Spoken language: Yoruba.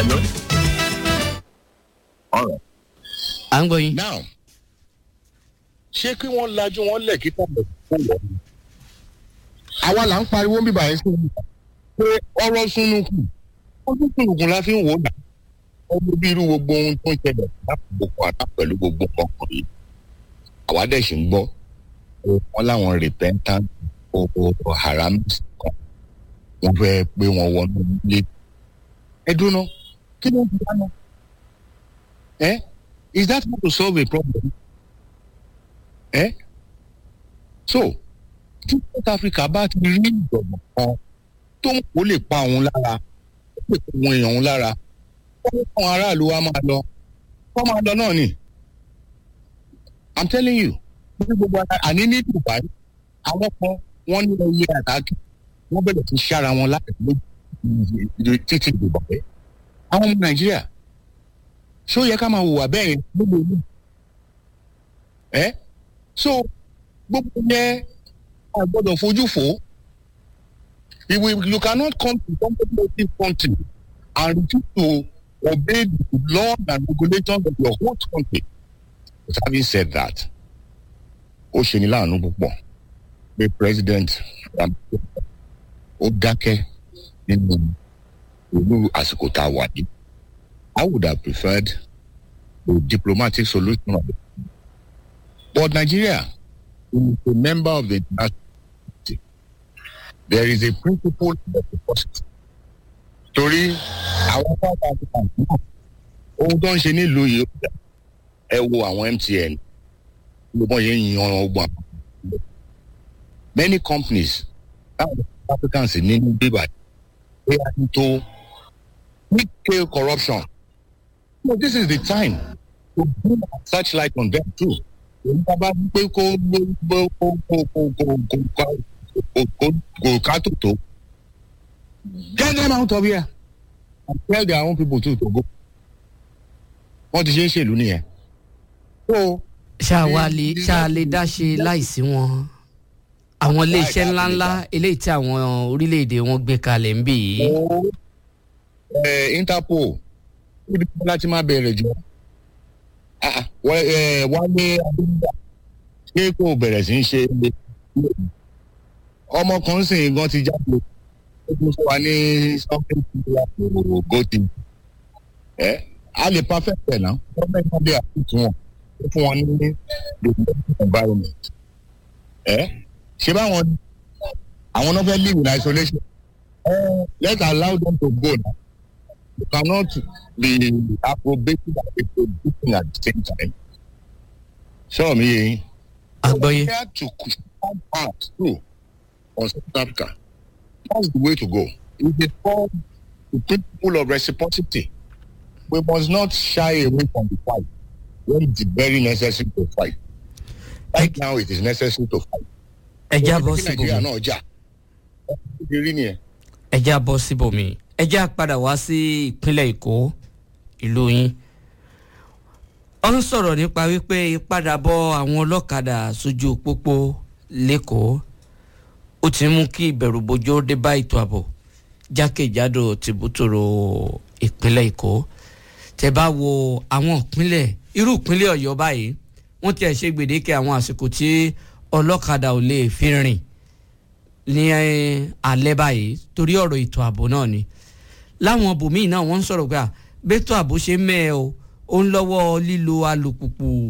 Hello? All right. à ń gbọ́ yín. now ṣé kí wọ́n lajú wọn lẹ̀ kí tàbí kó wọ̀ ni. àwa là ń pariwo bíbá yẹn sí i pé ọ̀rọ̀ sunukun ọdún sunukun la fi ń wò ó dà ọdún bí irú gbogbo ohun tó ń ṣẹlẹ̀ láti gbogbo àná pẹ̀lú gbogbo ọkàn yìí àwa dẹ̀ sì ń gbọ́ pé wọ́n láwọn repentant owó haramis kan wọ́n fẹ́ pé wọ́n wọnú ilé ẹ dúró kí ló ń fi dáná ẹ is that how to solve a problem ẹ so tí south africa bá ti rí ìjọ̀gbọ̀n kan tó ń kó lè pa òun lára ó lè pa òun èèyàn òun lára wọ́n fún aráàlú wa máa lọ wọ́n máa lọ náà ni i'm telling you ní gbogbo ara àní ní dubai àwọn kan wọ́n ní ẹyẹ àtàkì wọ́n bẹ̀rẹ̀ sí ṣára wọn láti lójú títí ìdìbò pé àwọn ọmọ nàìjíríà ṣó yẹ ká máa hùwà bẹ́ẹ̀ yẹn gbogbo ìlú ẹ so gbogbo yẹn a gbọ́dọ̀ fojú fò ó if we you cannot come to competitive country and refuse to obey the laws and regulations of your whole country but having said that ó ṣe ní láàánú púpọ̀ pé president Ramaphosa ó dákẹ́ nínú ìlú àsìkò tá a wà yìí I would have preferred a diplomatic solution of it. But Nigeria is a member of the international community. There is a principle of reciprocity. Torí àwọn South Africans náà ohun tó ń ṣe nílùú yìí ó dà ẹ wo àwọn MTN ló bọ́ yẹn yan ọgbọ́n àwọn. Many companies táwọn South Africans nínú bíbá they are into big scale corruption. No, this is the time to bring a searchlight on them too. Ìjọba pé kó kó kó kó kó kó kó kó kó kó ká tó tó. Get them out of here and tell their own people too to go. Wọ́n ti ṣe ń ṣèlú nìyẹn. So ṣáà wá lè ṣáà lè dá ṣe láìsí wọn àwọn iléeṣẹ́ ńláńlá eléyìí tí àwọn orílẹ̀-èdè wọn gbé kalẹ̀ ń bì yìí. ó ẹ Interpol níbi tí láti máa bẹ̀rẹ̀ jù Ah, ah, wọ́n ẹ wálé adúgbà ṣé kò bẹ̀rẹ̀ sí í ṣe ọmọ kan sì gan ti jáde ó tún sọ wa ní something similar to goti ẹ a lè perfect ẹ̀ náà wọ́n bẹ́ẹ̀ ní ọdẹ àtúntò wọn ó fún wọn ní the environment ẹ ṣé báwọn àwọn náà fẹ́ live in isolation uh, let's allow them to go now. You cannot be approbating and reproducing at the same time. Sọ mi yẹn. àgbọ̀yé We had to come out too on South Africa. That's the way to go. It is called the principle of reciprocity. We must not shy away from the fight when it is very necessary to fight. Right now it is necessary to fight. ẹja bọ́ Kí Nàìjíríà síbòmí náà jà. Ó ti rí nìyẹn. ẹja bọ́ síbòmí ẹja padà wá sí ìpínlẹ̀ èkó ìlú yín ó ń sọ̀rọ̀ nípa wípé ìpadàbọ̀ àwọn ọlọ́kadà sójú pópó lẹ́kọ̀ọ́ ó ti mú kí ìbẹ̀rùbojo dé bá ètò ààbò jákèjádò tìbútòrò ìpínlẹ̀ èkó tẹ bá wo àwọn ìpínlẹ̀ irú ìpínlẹ̀ ọ̀yọ́ báyìí wọ́n ti ẹ̀ ṣe gbèdéke àwọn àsìkò tí ọlọ́kadà ò lè fi rìn ní alẹ́ báyìí torí ọ̀rọ̀ ètò ààbò náà ni láwọn bòmíì náà wọ́n ń sọ̀rọ̀ pé à bẹ́tò ààbò ṣe mẹ́ ẹ o ó ń lọ́wọ́ lílo alùpùpù